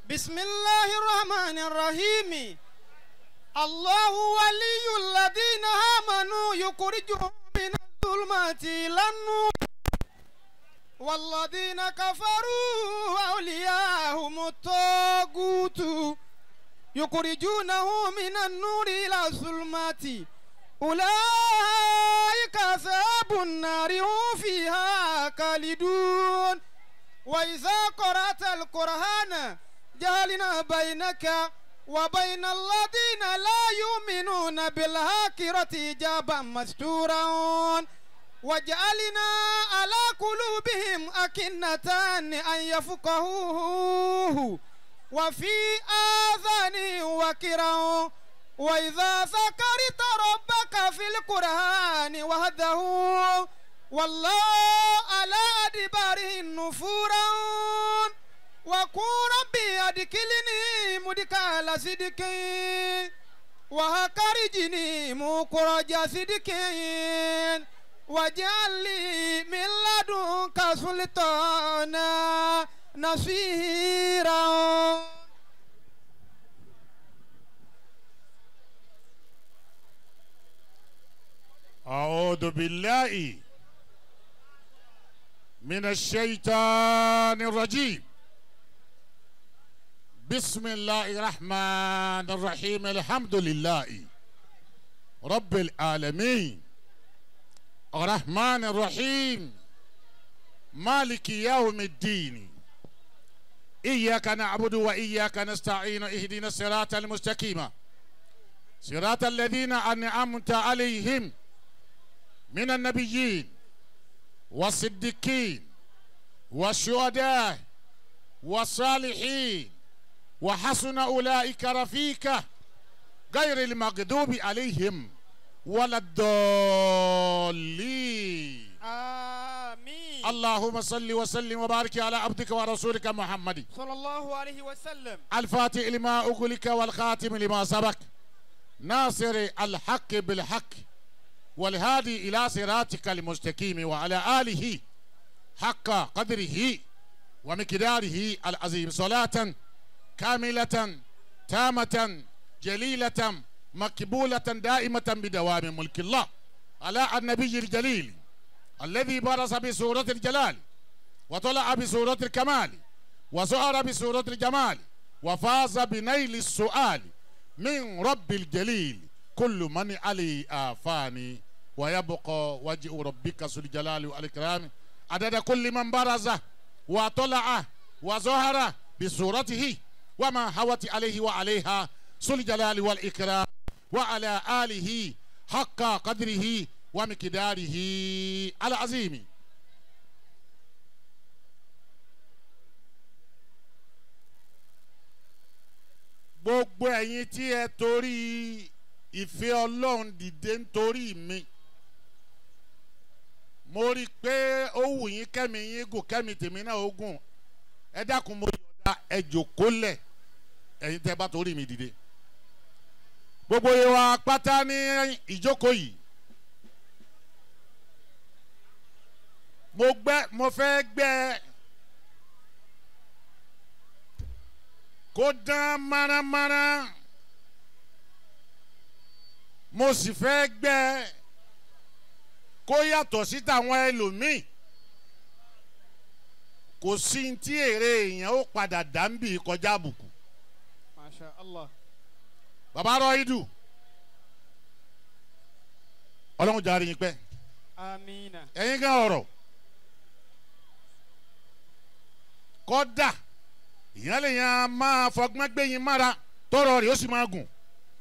بسم الله الرحمن الرحيم الله ولي الذين آمنوا يخرجهم من الظلمات إلى النور والذين كفروا أولياءهم الطاغوت يخرجونه من النور إلى الظلمات أولئك أصحاب النار هم فيها خالدون وإذا قرأت القرآن جعلنا بينك وبين الذين لا يؤمنون بالآخرة حجابا مستورا وجعلنا على قلوبهم أكنة أن يفقهوه وفي آذانهم وكرا وإذا ذكرت ربك في القرآن وحده والله على أدباره نفورا وقل ربي أدخلني مدخل صدق وأخرجني مخرج صدق واجعل لي من لدنك سلطانا نصيرا أعوذ بالله من الشيطان الرجيم بسم الله الرحمن الرحيم الحمد لله رب العالمين الرحمن الرحيم مالك يوم الدين إياك نعبد وإياك نستعين اهدنا الصراط المستقيم صراط الذين أنعمت عليهم من النبيين والصديقين والشهداء والصالحين وحسن أولئك رفيقا غير المغضوب عليهم ولا الضالين آمين اللهم صل وسلم وبارك على عبدك ورسولك محمد صلى الله عليه وسلم الفاتح لما أغلق والخاتم لما سبق ناصر الحق بالحق والهادي إلى صراطك المستقيم وعلى آله حق قدره ومقداره العظيم صلاة كاملة تامة جليلة مقبولة دائمة بدوام ملك الله على النبي الجليل الذي برز بسورة الجلال وطلع بسورة الكمال وزهر بسورة الجمال وفاز بنيل السؤال من رب الجليل كل من علي آفاني ويبقى وجه ربك ذو الجلال والإكرام عدد كل من برز وطلع وظهر بصورته وما هوت عليه وعليها ذو الجلال والإكرام وعلى آله حق قدره ومقداره العظيم gbogbo ẹ̀yin tí ẹ torí ìfẹ́ ọlọ́run dìde nítorí mi mo rí i pé ó wù yín kẹ́mi yín gùn kẹ́mi tèmi náà ó gùn ẹ dákun mo yọ̀ọ̀da ẹ jòkólẹ̀ ẹ̀yin tẹ́ bá torí mi dìde gbogbo yẹn wa pátá ní ìjókòó yìí mo gbẹ́ mo fẹ́ gbẹ́ kó dán márámárá mo sì fẹ́ gbẹ́ kó yàtọ̀ sí tàwọn ẹlòmíì kò sí tí èrè èèyàn ó padà dàmbì kọjá àbùkù ما شاء الله bàbá rọ idù ọlọ́run jàre yín pẹ́ آمين ẹ̀yin gan ọ̀rọ̀ kọ́dà ìyẹn lè yan máa fọgbọ́n gbé yín mára tọrọ rẹ̀ ó sì máa gùn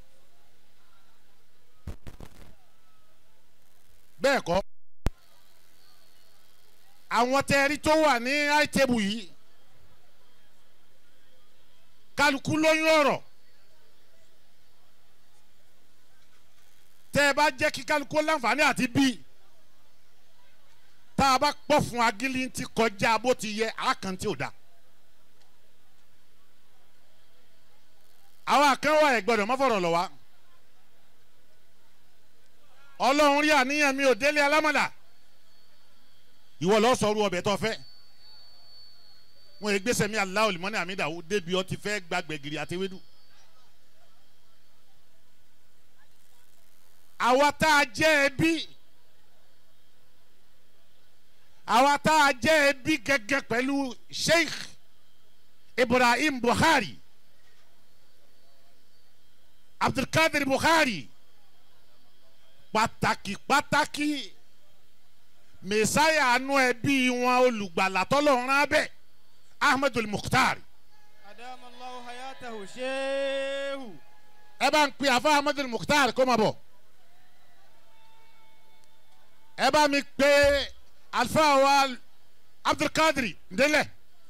bẹ́ẹ̀ kọ́ àwọn tẹ́ẹ̀rí tó wà ní àìtẹ́bù yìí kálukú lóyún ọ̀rọ̀ tẹ́ ẹ bá jẹ́ kí kálukú láǹfààní àti bíi tá a bá pọ̀ fún agilintí kọjá bó ti yẹ àkàntì ò da. àwọn àkànwá ẹ̀ gbọ́dọ̀ má fọ̀rọ̀ lọ wá. ọlọ́run rí àníyàn mi ò délé alámọ̀là ìwọ lọ sọ̀rọ̀ ọbẹ̀ tó fẹ́ wọn yẹ gbèsè mi aláwọ limọ́ni àmì ìdáwó débi ọtí fẹ́ gba gbẹ̀gìrì àti ewédú. àwa tá a jẹ́ ẹbí àwa tá a jẹ́ ẹbí gẹ́gẹ́ pẹ̀lú sheikh ibrahim buhari abdulkadir buhari pàtàkì pàtàkì mẹsáyà àánú ẹbí wọn olùgbàlà tọ́lọ́run abẹ́ ahmedul mukhtar أدام الله حياته شيخ ẹ bá ń pè àfa ahmedul mukhtar kó máa bọ̀ ẹ bá mi pè alfa wa abdulkadir ndélẹ̀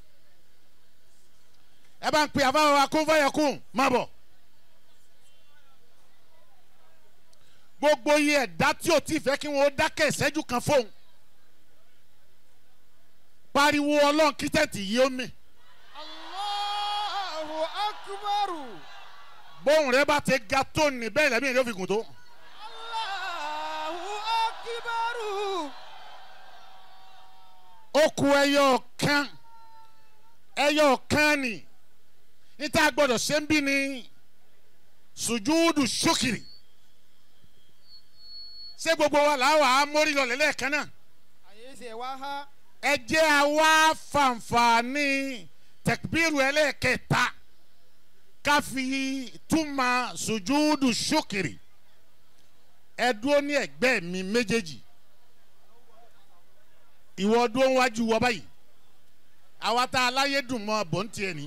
ẹ bá ń pè àfa wa kún fayakun máa bọ̀ gbogbo iye ẹ̀dá tí o ti fẹ́ kí wọ́n dákẹ́ ìṣẹ́jú kan fóun pariwo ọlọ́run kí tẹ̀tì yìí ó mì الله أكبر bóun rẹ bá ti ga tó ní bẹ́ẹ̀ lẹ́mí ìlú òfin gùn tó الله أكبر ó ku ẹyọ kan ẹyọ kan ni níta gbọdọ̀ ṣe ń bí ni sùjúdù ṣókìrì ṣé gbogbo wa làwọn amórí lọ lẹ́lẹ́kan náà أيسي واها ẹ jẹ́ àwa fàǹfààní tẹkbírù ẹlẹ́kẹta ká fi túmọ̀ sùjúdù ṣókìrì ẹ dúró ní ẹgbẹ́ mi méjèèjì ìwọ dúró wájú wọ báyìí àwa tá a láyé dùn mọ́ bọ́ǹtì ẹ̀ ní.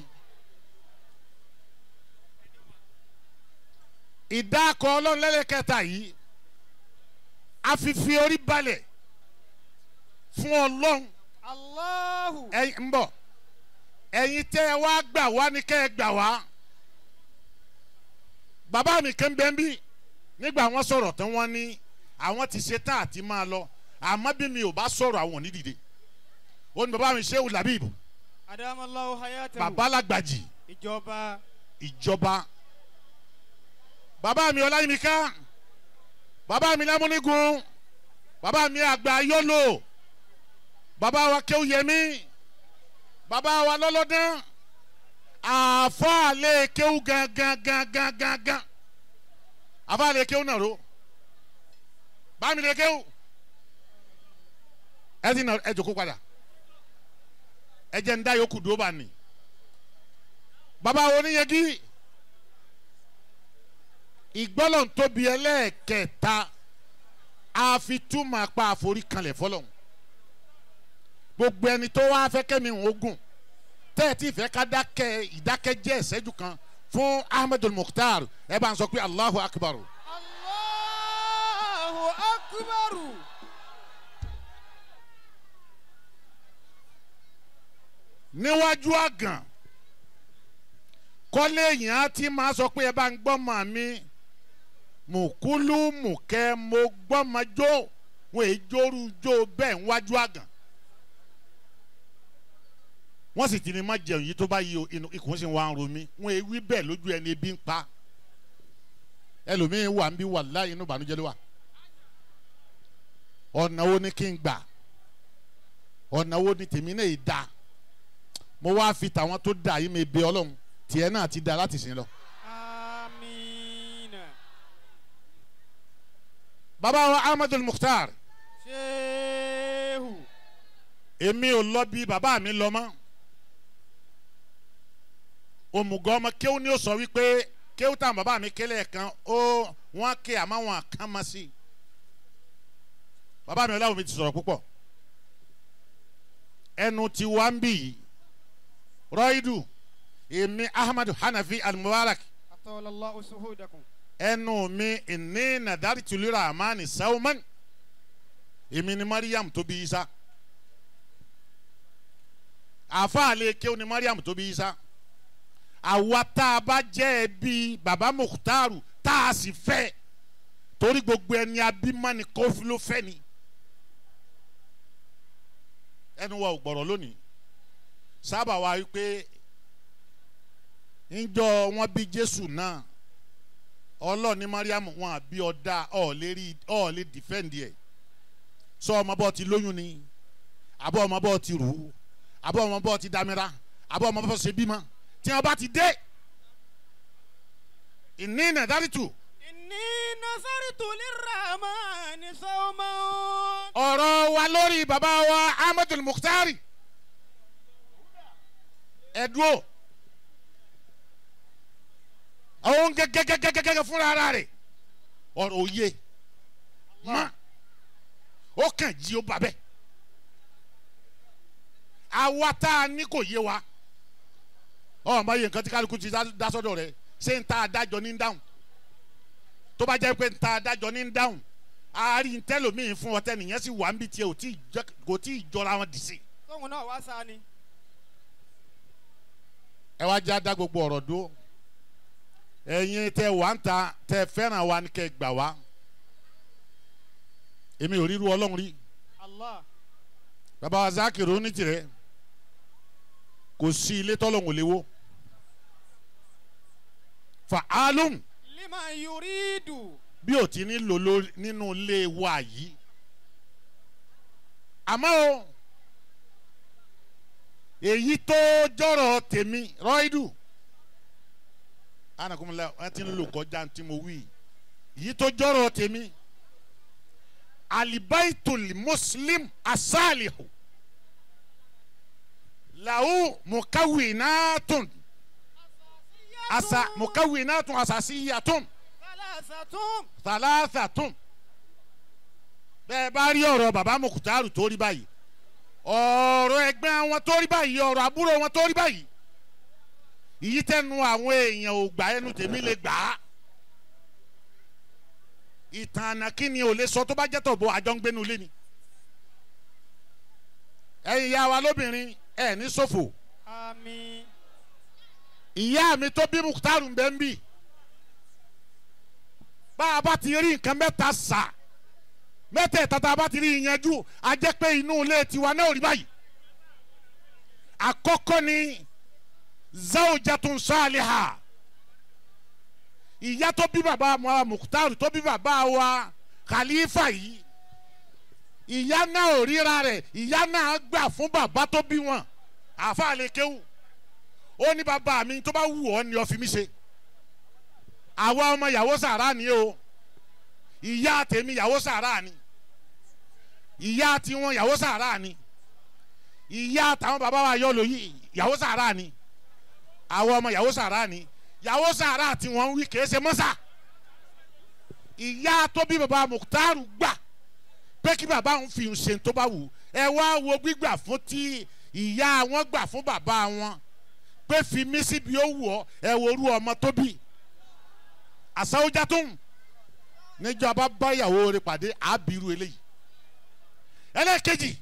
ìdákọ̀ ọlọ́run lẹ́lẹ́kẹta yìí a fi fi orí balẹ̀ fún ọlọ́run الله ẹ̀yin ń bọ̀ ẹ̀yin tẹ́ ẹ wá gbà wá ní kẹ́ ẹ gbà wá bàbá mi kan bẹ́ẹ̀ bí nígbà wọn sọ̀rọ̀ tán wọ́n ní àwọn ti ṣe tán àti máa lọ àmọ́ bí mi ò bá sọ̀rọ̀ àwọn ò ní dìde ó ní bàbá mi Shehu Labib أدام الله حياته bàbá lágbàjì ìjọba ìjọba bàbá mi ọláyímíká bàbá mi lámúnigun bàbá mi àgbà yọlò bàbá wa kéwúyẹmí bàbá wa lọ́lọ́dán àfáàlẹ̀ kéwú gangan gangan gangan àfáàlẹ̀ kéwú náà ro bámi lè kéwú ẹ ti nà ẹ jòkó padà ẹ jẹ́ ń dá yòókù dúró bá ní bàbá wo ni yẹgi ìgbọ́lọ̀ tóbi ẹlẹ́ẹ̀kẹta àfitúmọ̀ apá àforí kanlẹ̀ fọlọ́n gbogbo ẹni tó wá fẹ́ kẹ́mi ogun tẹ́ẹ̀tì fẹ́ ká dákẹ́ ìdákẹ́jẹ́ ìṣẹ́jú kan fún ahmedul mukhtar ẹ bá ń sọ pé allahu akbar الله أكبر níwájú àgàn kọ́lé èèyàn á ti máa sọ pé ẹ bá ń gbọ́ mọ̀ mi mùkúlù mùkẹ́ mo gbọ́ mọ jó wọn èyí jóru jó bẹ́ẹ̀ níwájú àgàn wọ́n sì ti ní má jẹun yìí tó bá yí o inú ikùn sì wá ń ro mí wọn èyí wí bẹ́ẹ̀ lójú ẹni ebi ń pa ẹlòmíín wà ń bí wà láàyè inú ìbànújẹ́ ló wà ọ̀nà wo ni kí n gbà ọ̀nà wo ni tèmi náà yìí dáa mo wá fi tàwọn tó dà yìí mi bẹ ọlọ́run tiẹ̀ náà ti da láti sìn lọ. آمين bàbá wa ahmadul mukhtar شيخ èmi ò lọ bí bàbá mi lọ mọ́ òmùgọ̀ ọmọ kéwù ni ó sọ wípé kéwù táwọn bàbá mi kélé kan ó wọ́n ké àmọ́ wọn kàn má sí bàbá mi ọláwọ̀ mi ti sọ̀rọ̀ púpọ̀ ẹnu ti wá ń bì yìí rọ́ìdù èmi ahmadu hanafi al-mubarak أطول الله سهودكم ẹnu mi ìní nàdárí tùlúra àmàní sáwọ́mán èmi ni mariam tó bí isa àfàlẹ́ kéwù ni mariam tó bí isa àwa tá a bá jẹ́ ẹbí baba mukhtaru tá a sì fẹ́ torí gbogbo ẹni abímọ́ni kófí ló fẹ́ ni ẹnu wa ò gbọ̀rọ̀ lónìí sábà wa wípé ńjọ wọn bí jésù náà ọlọ́ọ̀ni mariam wọn àbí ọ̀dà ọ̀ọ́lérí ọ̀ọ́lé dìfẹ́ǹdì ẹ̀ sọ ọmọ bọ́ ti lóyún ni àbọ̀ ọmọ bọ́ ti rù ú àbọ̀ ọmọ bọ́ ti dámẹ́ra àbọ̀ ọmọ bá ṣe bímọ tí wọ́n bá ti dé ìní nàdárìtù إني نصرت للرحمن صوما ọ̀rọ̀ wa lórí bàbá wa ahmadu mukhtari ẹ̀dúró àwọn gẹ́gẹ́gẹ́gẹ́gẹ́ fúnra ara rẹ̀ ọ̀rọ̀ òye má ó kàn jí ó bà bẹ́ẹ̀ àwa tá a ní kò yé wa ọ̀ máa yẹ nǹkan tí kálukú ti dá- dá sọ́dọ̀ rẹ̀ ṣé ń ta adájọ́ ní dáhùn tó bá jẹ́ pé ń ta adájọ́ ní dáhùn àárín tẹlómiì fún ọtẹ nìyẹn sì wà ń bí tiẹ̀ ò tí ì jẹ́- kò tí ì jọra wọn dì sí. tóun náà wá sá ni. ẹ wá já dá gbogbo ọ̀rọ̀ dúró ẹ̀yin tẹ wà ń ta tẹ fẹ́ràn wa ni kẹ gbà wá èmi ò ríru ọlọ́run rí Allah bàbá wa zákìrò ní tirẹ̀ kò sí ilé tọ́lọ́hún ò léwó fa alum liman yuridu bí ò ti ní lò lórí nínú ilé wa yìí àmọ́ o èyí tó jọ̀rọ̀ tèmi rọ́ìdù anakunmọ̀lá wọn ti ń lò kọjá tí mo wí èyí tó jọ̀rọ̀ tèmi alibaitul muslim asalihu lahu mukawinatun asa mukawinatun asasiyatun salasatun thalathatun bẹ́ẹ̀ bá rí ọ̀rọ̀ bàbá mukutaru tó rí báyìí ọ̀rọ̀ ẹgbẹ́ wọn tó rí báyìí ọ̀rọ̀ àbúrò wọn tó rí báyìí ìyí tẹnu àwọn èèyàn ò gbà ẹnu tèmi lè gbà á ìtàn ànàkíni ò lè sọ tó bá jẹ́ tọ̀bọ̀ àjọ ń gbénu lé ni ẹ̀yin ìyá wa lóbìnrin ẹ̀ ní ṣòfò àmín ìyá mi tó bí mukutaru ń bẹ́ ń bì bá a bá ti rí nǹkan mẹ́ta sà mẹ́tẹ̀ẹ̀ta tá a bá ti rí ìyanjú a jẹ́ pé inú ilé tiwa náà ò rí báyìí àkọ́kọ́ ni zawjatun saliha ìyá tó bí bàbá wa mukutaru tó bí bàbá wa khalifa yìí ìyá náà ò ríra rẹ̀ ìyá náà gbà fún bàbá tó bí wọn àfa lè kéwù ó ní bàbá mi tó bá wù ọ́ ni ọ fi mí ṣe àwa ọmọ ìyàwó sàrà ni o ìyá tèmi ìyàwó sàrà ni ìyá tiwọn ìyàwó sàrà ni ìyá táwọn bàbá wa yọ lóyè ìyàwó sàrà ni àwọn ọmọ ìyàwó sàrà ni ìyàwó sàrà tí wọ́n ń wí kìí ṣe mọ́sà ìyá tó bí bàbá muktaru gbà pé kí bàbá òun fi ṣe tó bá wù ẹ wá wo gbígbà fún tí ìyá wọn gbà fún bàbá wọn pé fi mí síbi ó wù ọ ẹ wo orú ọmọ tó bí àsáwójá tó ń níjọba bá ìyàwó rẹ̀ pàdé àbírú eléyìí ẹlẹ́ẹ̀kejì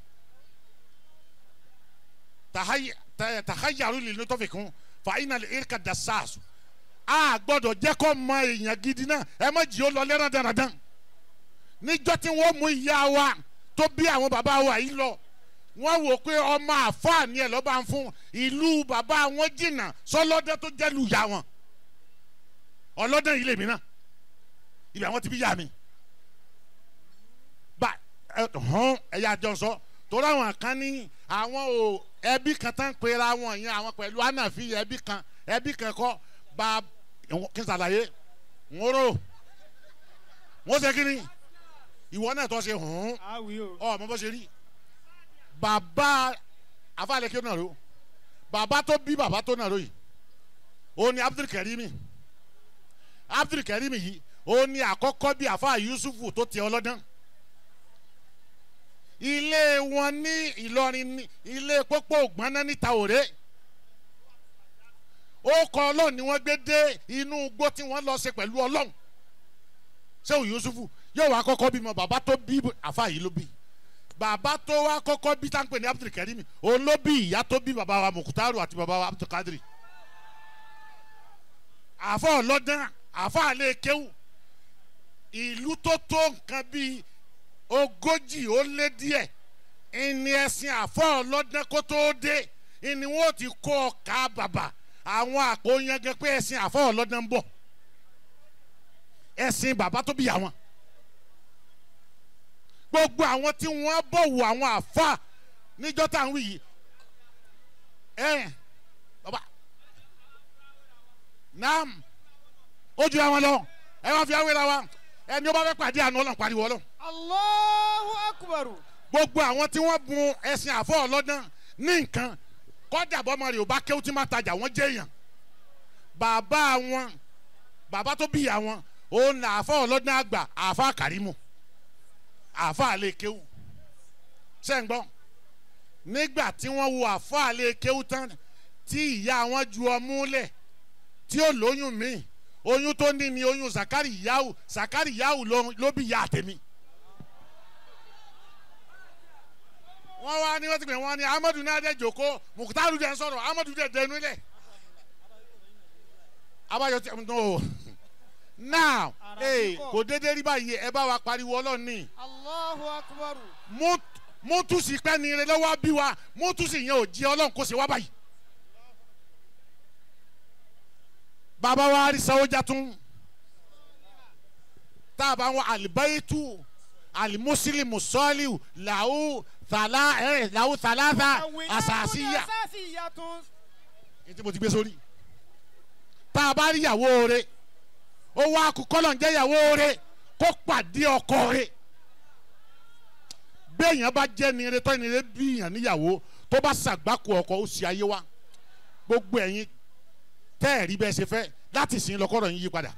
tàháyàrú lè ní tó fi kún fàáyínà lè erika dasaasu a gbọ́dọ̀ jẹ́ kó mọ èèyàn gidi náà ẹ má jì ó lọ lẹ́rán dandan níjọ́ tí wọ́n mú ìyá wa tó bí àwọn bàbá wa yìí lọ wọ́n wò pé ọmọ àfáàní ẹ̀ lọ́ba ń fún ìlú bàbá wọn jìnnà sọlọ́dẹ tó jẹ́ lu ìyá wọn ọlọ́dẹ yìí lèmi náà ibi àwọn ti bí yá mi bá ẹ hàn ẹ̀yà jọ sọ torí àwọn kan ní àwọn ò ẹbí kan tán pera wọn yẹn àwọn pẹ̀lú ànàfi ẹbí kan ẹbí kan kọ́ bá kí n sàlàyé ń rò wọ́n ṣe kí ni ìwọ náà tó ṣe hàn àwí o ọ mọ bó ṣe rí bàbá afáàlẹ́kẹ́ náà ro bàbá tó bí bàbá tó náà ro yìí ó ní abdulkarimi abdulkarimi yìí ó ní àkọ́kọ́ bí àfa yusufu tó tẹ ọlọ́dán ilé wọn ní ìlọrin ní ilé pópó ògbọ́nná níta òré ó kọ ọlọ́run ni wọ́n gbé dé inú igbó tí wọ́n lọ ṣe pẹ̀lú ọlọ́run sẹ́wọ̀n yusufu yóò wá kọ́kọ́ bímọ bàbá tó bí àfa yìí ló bí bàbá tó wá kọ́kọ́ bí tá ń pè ní abdulkarimi òun ló bí ìyá tó bí bàbá wa mukutaru àti bàbá wa abdulkadiri àfọ ọlọ́dán àfọ àlẹ́ kéwù ìlú tó tó nǹkan bíi ogójì ó lé díẹ̀ ìní ẹ̀sìn àfọ ọlọ́dán kó tó dé ìní wọn ti kó ọkà bàbà àwọn àpò yẹngẹ pé ẹ̀sìn àfọ ọlọ́dán ń bọ̀ ẹ̀sìn bàbá tó bí àwọn gbogbo àwọn tí wọ́n bọ̀wọ̀ àwọn àfa níjọ́ tá à ń wí yìí ẹ̀ naam ó ju àwọn lọ ẹ wá fi awéra wa ẹni ó bá fẹ́ pàdé àná ọlọ́run pariwo ọlọ́run Allahu akbar. gbogbo àwọn tí wọ́n bun ẹ̀sìn àfọ́ ọlọ́dún ní nǹkan kọ́dà bọ́mọ rẹ̀ ò bá kéwú tí máa tajà wọ́n jẹ́ èèyàn bàbá wọn bàbá tó bí ìyá wọn òun là àfọ́ ọlọ́dún àgbà àfọ́ àkàrímù àfọ́ àlẹ́ kéwú sẹ́ǹgbọ́n nígbà tí wọ́n wo àfọ́ àlẹ́ kéwú tán tí ìyá wọn ju ọmú lẹ̀ tí ó lóyún míì oyún tó ní ni oyún zakari yahu zakari yahu ló ló bí ìyá àtẹ̀mí. wọ́n wá ní wọ́n ti pè wọ́n ní amadu náà dẹ̀ jòkó mukutaru dẹ̀ ń sọ̀rọ̀ amadu dẹ̀ dẹnu lẹ̀. abayọ ti no now Ara ee kíkọ. kò déédéé rí báyìí ẹ bá wa pariwo ọlọ́run ní Allahu akbar. mútùsí pẹ́ ní ire lọ́wọ́ bí wa mútùsí yẹn ò jí ọlọ́run kó ṣe wá báyìí. bàbá wa rí sáwọ́jà tún tá a bá wọn àlìbáyétú àlìmúsílìmù sọ́ọ́lìwù làwù tàlà ẹ̀ làwù tàlàtà àsàsíyà Asasiyatun. ní tí mo ti gbé sórí tá a bá rí ìyàwó rẹ ó wá kú kọ́lọ̀ ń jẹ́ ìyàwó rẹ kó pàdé ọkọ rẹ béèyàn bá jẹ́ ni rẹ tọ́ ni rẹ bí yàn níyàwó tó bá ṣàgbákò ọkọ ó sì ayé wa gbogbo ẹ̀yin tẹ́ ẹ̀ rí bẹ́ẹ̀ ṣe fẹ́ láti sìn lọ́kọ́rọ̀ yín yí padà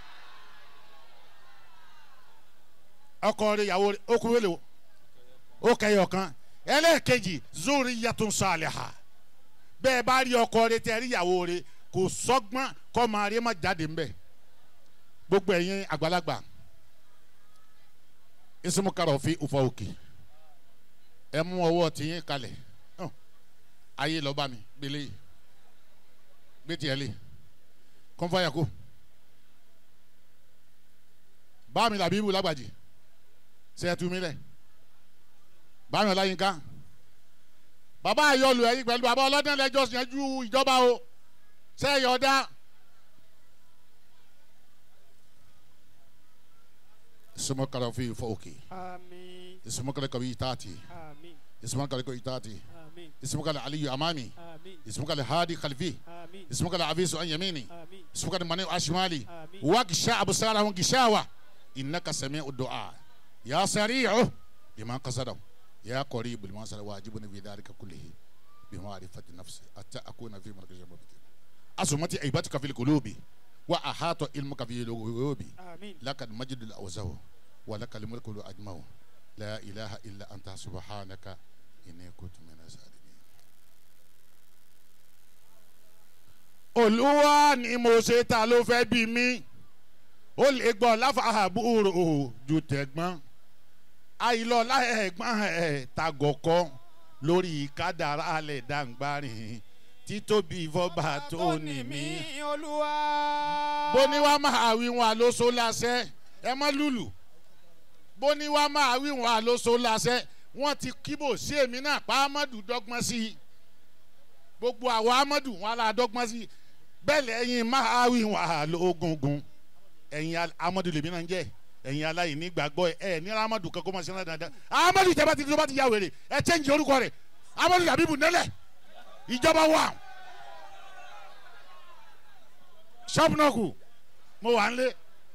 ọkọ rẹ ìyàwó rẹ ó kú wẹ́lẹ̀ o ó kẹyọ kan ẹlẹ́ẹ̀kejì zuri yàtún sàlẹ̀hà bẹ́ẹ̀ bá rí ọkọ rẹ tẹ́ rí ìyàwó rẹ kò sọ́gbọ́n kọ́ máa rí má jáde ńbẹ̀ gbogbo ẹ̀yin àgbàlagbà isimukarọ̀ òfin ufa òkè ẹ mú ọwọ́ tiyín kalẹ̀ hàn, ayé lọ́ba mi gbélé yìí gbé tiẹ̀ lé kọ́nfàyà kó bá mi làbí ibù lágbàjì ṣe é tu mi lẹ̀ bá mi ọláyínká bàbá àyọlù ẹ̀yìn pẹ̀lú bàbá ọlọ́dún lẹ́jọ́ yanjú ìjọba o ṣe é yọ̀ọ́dá isimukarọ̀ òfin ufa òkè Amin. isimukarọ̀ kọ̀wé ìtaàtì Amin. isimukarọ̀ kọ̀wé ìtaàtì Amin. isimukarọ̀ aliyu amami Amin. isimukarọ̀ hadi khalfi Amin. isimukarọ̀ avisu anyamini. Amin. سبحان من أشمالي آمين. واغشى أبصارهم غشاوة إنك سميع الدعاء يا سريع بما قصده يا قريب لما صار واجبني في ذلك كله بمعرفة النفس حتى أكون في مركز المبتين أسمتي عيبتك في القلوب وأحاط علمك في القلوب Amin. لك المجد الأوزه ولك الملك الأجمع لا إله إلا أنت سبحانك إني كنت من الظالمين olúwa ni mo ṣe ta ló fẹ́ bí mi ó lè gbọ́ láfàbúrò ju tẹ̀gbọ́n àìlọ́lá ẹ̀gbọ́n ẹ̀ tagọ̀kọ́ lórí kádàrá alẹ̀ dàǹgbàrìn títóbi fọba tó ní mí. Olúwa. bóní wá máa wí wọn àlóso láṣẹ ẹ mọ lùlù bóní wá máa wí wọn àlóso láṣẹ wọn ti kíbò sí èmi náà pa amadu dọ́gbọ́n sí i gbogbo àwọn amadu wọn la dọ́gbọ́n sí i bẹ́ẹ̀ lẹ́yìn máa wí wọn àlógungun ẹ̀yin al- amadu lèmi náà ń jẹ́ ẹ̀yin aláìní gbàgbọ́ ẹ̀ ẹ̀ ní amadu kankan máa ṣe náà dáadáa amadu tẹ́ bá ti tó bá ti ya wèrè ẹ̀ chẹ́ǹjì orúkọ rẹ̀ amadu làbíbù nẹ́lẹ̀ ìjọba wà ṣọ́ọ̀bù náà kù mo wà ń lé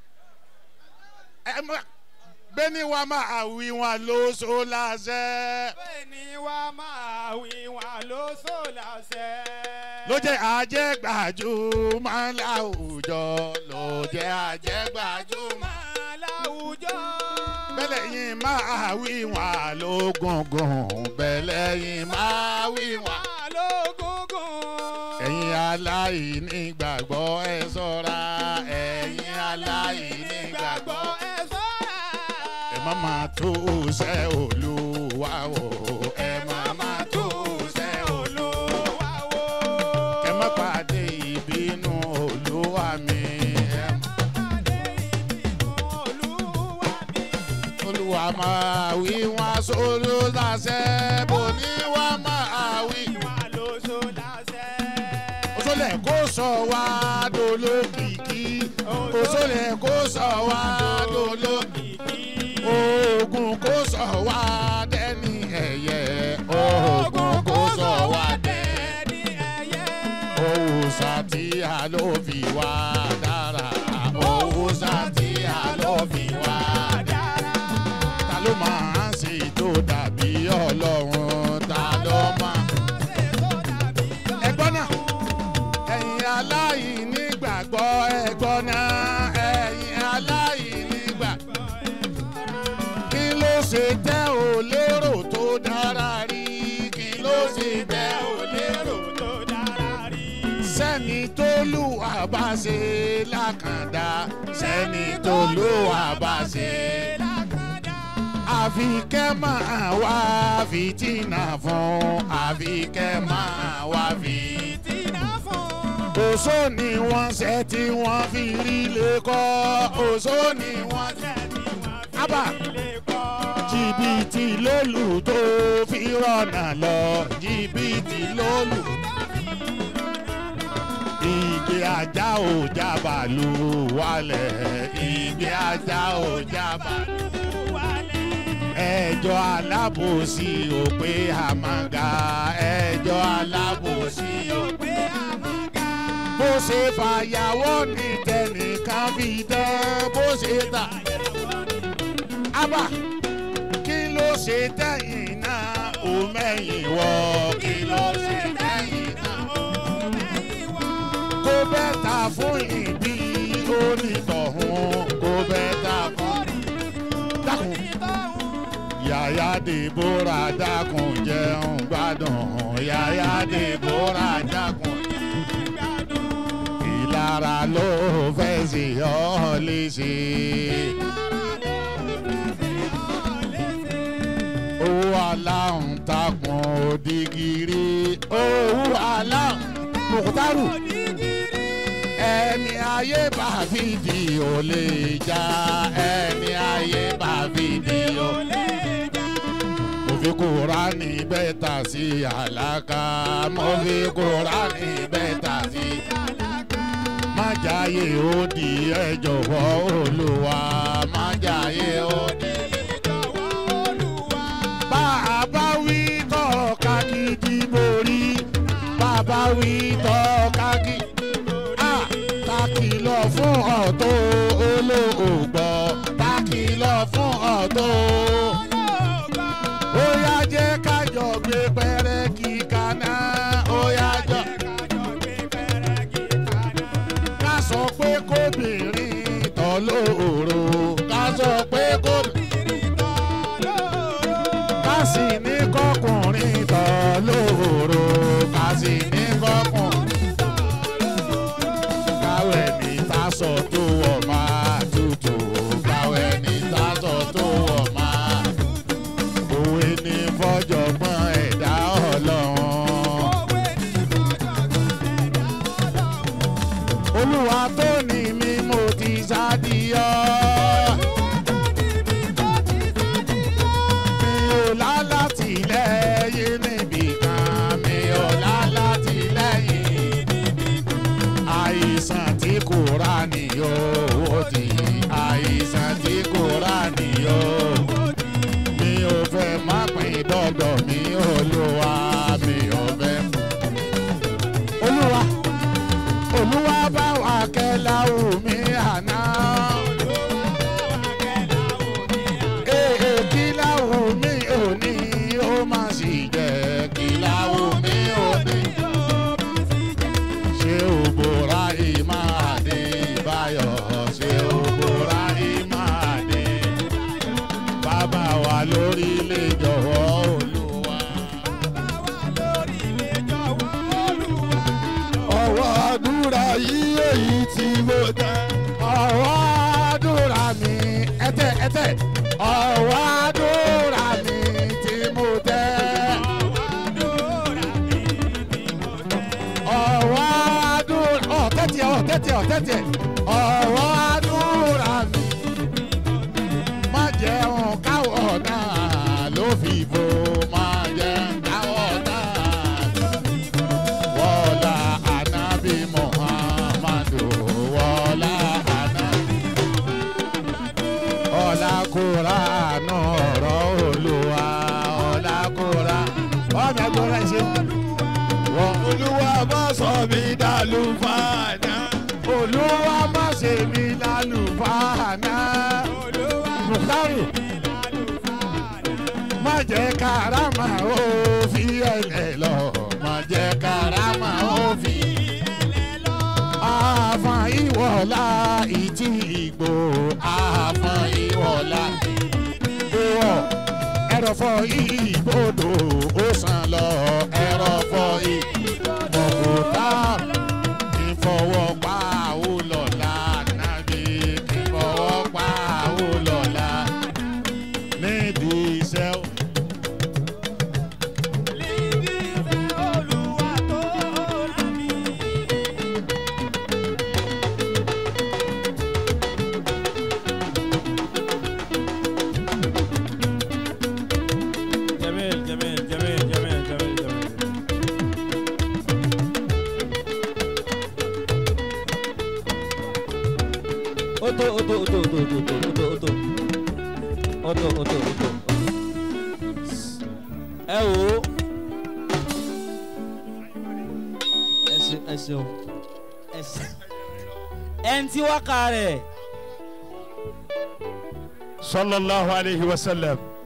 ẹ má bẹ́ẹ̀ni wa máa wí wọn lóṣù láṣẹ Bẹ́ẹ̀ni wá máa wí wá ló sọ láṣẹ. ló jẹ́ àjẹgbàjúmọ̀ láwùjọ ló jẹ́ àjẹgbàjúmọ̀ Máa láwùjọ. bẹ́lẹ̀ yín máa wí wọn lógungun bẹ́lẹ̀ yín máa wí wọn. Máa lógúngún. ẹ̀yin aláìní gbàgbọ́ ẹ ṣọ́ra ẹ̀yin aláìní gbàgbọ́ ẹ sọ́ra. ẹ má máa tó ṣẹ́ olúwa wò ẹ má máa tó ṣẹ́ olúwa Olúwa wo. ẹ má pàdé ìbínú olúwa mi ẹ má Pàdé ìbínú Olúwa mi. olúwa máa wí wọn sólú láṣẹ bò ní wọn máa wí. Wá ló sọ láṣẹ. òṣòlẹ̀ kó sọ wá dolókìkí òṣòlẹ̀ kó sọ wá dolókìkí. Kìkì. ogun kò sọ wá dẹ́ni ẹ̀yẹ ogun kò sọ wá dẹ́ Ẹni ẹyẹ. òòṣà tí a a ló fi wá dára owó sátì a ló fi wá dára. ta ló máa ń ṣe tó dàbí ọlọ́run ta ló máa. ẹgbọ́n náà ẹ̀yin aláìní gbàgbọ́ ẹgbọ́n náà ẹ̀yin aláìní gbàgbọ́ kí ló ṣe tẹ́ ò lérò tó dára rí kí ló ṣe tẹ́ ò lérò tó dára rí. sẹ́ni tó lù wá bá ṣe lákàndá sẹ́ni tó lù wá bá ṣe lákàndá. àfi kẹ́ máa wá fìtínà fún àfi kẹ́ máa wá fìtínà fún. òṣó ni wọ́n ṣe tí wọ́n fi rí lè kọ́ òṣó ni wọ́n ṣe tí wọ́n fi rí lè kọ́ jìbìtì lólù tó fi rọ̀nà lọ jìbìtì lólù. ìgbé ajá ò jábàlú wálẹ̀ ìgbé ajá ò jábàlú wálẹ̀. ẹjọ́ alábòsí ò pé àmàgà ẹjọ́ alábòsí ò pé àmàgà. bó ṣe fàyàwọ́ ní tẹnìkan fi dán bó ṣe tà. abba kí ló ṣe tẹ̀yìn náà ó mẹ́yìn wọ̀ kí ló ṣe tẹ̀yìn náà ó mẹ́yìn wọ̀. kó bẹ́tà fún ìbí onítọ̀hún kó bẹ́tà fún dákun. yàyà dèbóra dákun jẹun gbádùn yàyà dèbóra dákun jẹun gbádùn. ìlara ló fẹ́ sí ọ léṣe. owó aláhùn takùn òdìgírí owó aláhùn mùkútàrù ẹni ayé bá fìdí ò lè já ẹni ayé bá fìdí ò lè já. mo fi kúránì bẹ́tà sí àlàkà mo fi kúránì bẹ́tà sí àlàkà. má jáyé ó di ẹ jọ̀wọ́ olúwa má jáyé ó di bàbá wí tọ́ka gidi borí bàbá wí tọ́ka gidi. ta kìlọ̀ fún ọ̀tọ̀ olóògbọ́ ta kìlọ̀ fún ọ̀tọ̀ ó yá jẹ́ kájọ gbé pẹ́rẹ́gì kaná ó yá jọ. ká sọ pé kóbìnrin tọ́ lóòrò ká sọ pé kóbìnrin ká sì ní kọkùnrin tọ́ lóòrò ká sì ní kọkùnrin káwé ní tásọ tó wọ̀ máa tutù káwé ní tásọ tó wọ̀ máa òwe ní fọjọ́gbọ́n ẹ̀dá ọlọ́run. olúwa tó ní mi mo ti sádìyọ. mi ò lálátìlẹ́yìn níbì kan mi ò lálátìlẹ́yìn àìsàn tí kò rà nìyó ó ti àìsàn tí kò rà nìyó mi ò fẹ́ má pín dọ́dọ̀ mi olúwa mi ò fẹ́. olúwa olúwa bá wa kẹ́lá omi àná. Ee kí láwù mí ò ní ó má sì jẹ́ kí láwù mí ò ní ṣé o bora ìmáàdé báyọ̀ ṣé o bora ìmáàdé bàbá wa lórí ilé jọ̀wọ́ olúwa. ọwọ́ àdúrà yìí èyí tí mo tẹ́. ọ̀rọ̀ àdúrà mi ẹ̀tẹ̀ ẹ̀tẹ̀ ọ̀rọ̀ àdúrà mi tí mo tẹ́. ọ̀rọ̀ àdúrà ọ̀ tẹ́tì ọ̀ tẹ́tì ọ̀ tẹ́tì ọ̀rọ̀ àdúrà mi má jẹun káwọ̀ náà ló fi bò má jẹun káwọ̀ náà wọ́lá ànábì muhammadu wọ́lá ànábì ọ̀là kúránù ọ̀rọ̀ olúwa ọ̀là kúrá ọ̀nà gbọ́dọ̀ ṣe wọ́n olúwa bá sọ mí dàlúfàá olúwa má ṣe mí lálùfáà náà olúwa mùkárì má jẹ́ karama ó fi ẹlẹ́ lọ má jẹ́ karama ó fi àfọ̀n ìwọ̀lá ìtì ìgbò àfọ̀n ìwọ̀lá ìwọ̀ ẹ̀rọ̀fọ̀ ìgbòdo ó sàn lọ ẹ̀rọ̀fọ̀ ìgbòkúta ìfọwọ́pá ó lọ́la nàbí ìfọwọ́pá ó lọ́la nídìí iṣẹ́ ó. olúwa tó rán mi. جميل جميل جميل جميل جميل جميل Oto, oto, oto, oto, oto, oto, oto, oto. Oto, oto, oto. Ẹ wò ó. Ẹ ṣe ẹ ṣeun. Ẹ ṣe. Ẹni tí wákà rẹ̀. sallallahu alayhi wa sallam.